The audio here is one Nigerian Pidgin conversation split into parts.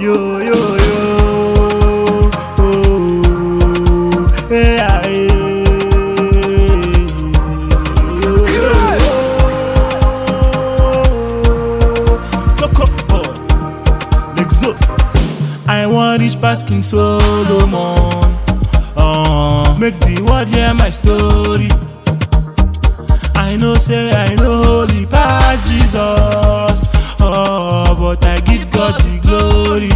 yo yo yo. Oh, hey, ah, hey. Yo, yo, yo. Coco, oh. Lexo. I want reach past King Solomon. Uh, make the world hear my story. I know say I know holy past Jesus. Oh, but I give God the glory.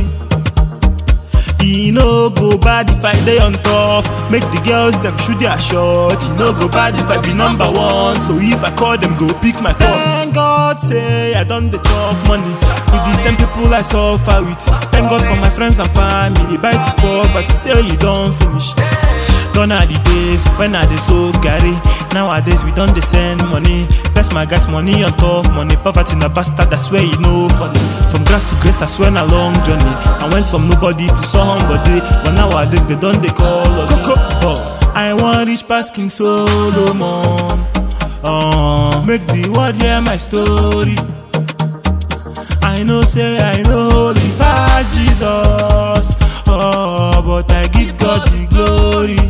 E no go bad if I dey on top. Make the girls dem shoot their shot. E no go bad if I be number one. So if I call them, go pick my call. Thank God say I done the chop money with the same people I suffer with. Thank God for my friends and family. Buy to poverty say you don finish. Gone are the days when I dey so carry. Nowadays we don dey send money. Best my guys money on top money. Poverty na bastard, I swear you know funny. From grass to grace, I swear na long journey. I went from nobody to somebody, but nowadays they don dey call us. Coco, oh. I wan reach past King Solomon. Uh, make the world hear my story. I know say I know holy past Jesus. Oh, but I give God the glory.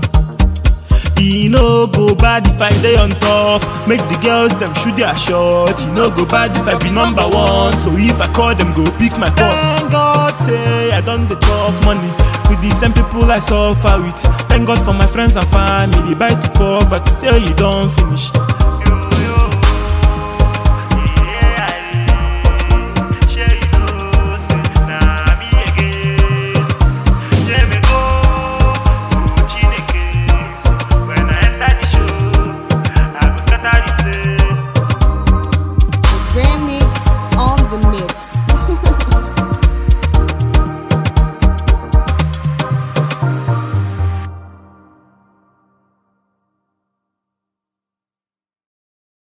E no go bad if I dey on top. Make the girls dem shoot their shot. E no go bad if I be number one. So if I call them, go pick my call. Thank God say I done the chop money with the same people I suffer with. Thank God for my friends and family. Buy to poverty say you don finish.